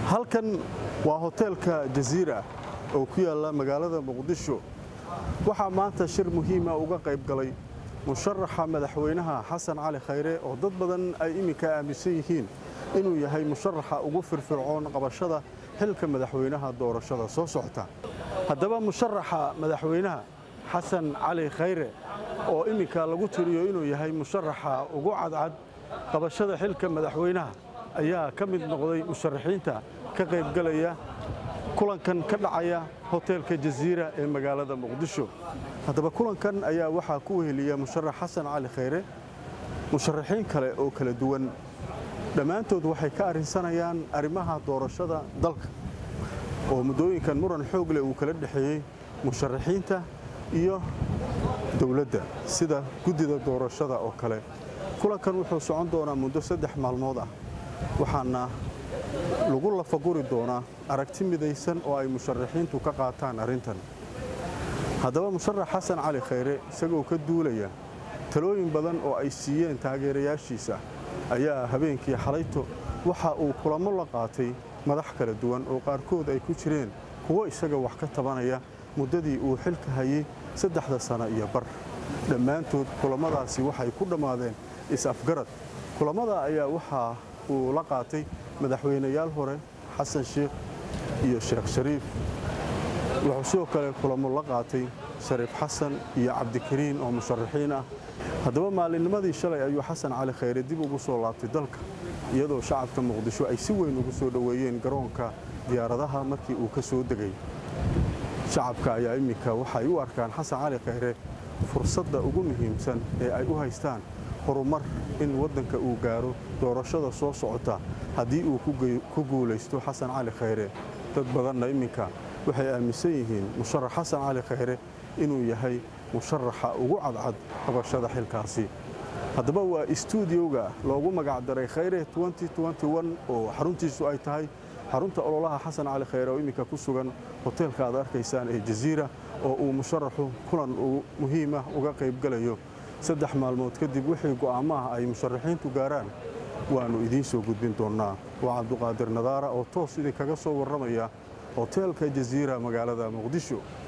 halkan waa hoteelka jaziira oo ku yaalla magaalada muqdisho waxaa maanta shir muhiima uga qayb galay musharaxa madaxweynaha xasan cali khayre oo dad badan ay iminka aaminsan yihiin inuu yahay musharaxa ugu firfircoon qabashada xilka madaxweynaha doorashada soo socota haddaba musharaxa madaxweynaha xasan cali khayre oo iminka lagu tiriyo inuu yahay musharaxa ugu cadcad qabashada xilka madaxweynaha ayaa ka mid noqday musharaxiinta ka qaybgalaya kulankan ka dhacaya hoteelka jaziira ee magaalada muqdisho haddaba kulankan ayaa waxaa ku weheliya musharax xasan cali khayre musharaxiin kale oo kala duwan dhammaantood waxay ka arrinsanayaan arrimaha doorashada dalka oo muddooyinkan muran xoog leh uu kala dhexeeyey musharaxiinta iyo dowladda sida guddida doorashada oo kale kulankan wuxuu socon doonaa muddo saddex maalmood ah waxaana lagu lafaguri doonaa aragti midaysan oo ay musharaxiintu ka qaataan arrintan haddaba musharax xasan cali khayre isagoo ka duulaya talooyin badan oo ay siiyeen taageerayaashiisa ayaa habeenkii xalayto waxa uu kulamo la qaatay madax kala duwan oo qaarkood ay ku jireen kuwo isaga wax ka tabanaya muddadii uu xilka hayey saddexda sano iyo bar dhammaantood kulammadaasi waxay ku dhammaadeen is-afgarad kulammada ayaa waxaa uu la qaatay madaxweynayaal hore xasan sheikh iyo sheekh shariif wuxuu sidoo kale kulamo la qaatay shariif xasan iyo cabdikariin oo musharaxiin ah haddaba maalinnimadii shalay ayuu xasan cali khayre dib ugu soo laabtay dalka iyadoo shacabka muqdisho ay si weyn ugu soo dhoweeyeen garoonka diyaaradaha markii uu ka soo degay shacabka ayaa iminka waxay u arkaan xasan cali khayre fursadda ugu muhiimsan ee ay u haystaan horumar in waddanka uu gaaro doorashada soo socota haddii uu ku guulaysto xasan cali khayre dad badanna iminka waxay aaminsan yihiin musharax xasan cali khayre inuu yahay musharaxa ugu cadcad qabashada xilkaasi haddaba waa istuudiyowga loogu magacdaray khayre oo xaruntiisu ay tahay xarunta ololaha xasan cali khayre oo iminka ku sugan hoteelka aad arkaysaan ee jaziira oo uu musharaxu kulan muhiimah uga qaybgalayo saddex maalmood kadib wixii go'aamaha ay musharaxiintu gaaraan waannu idiin soo gudbin doonnaa waa cabduqaadir nadaara oo toos idinkaga soo warramaya hoteelka jaziira magaalada muqdisho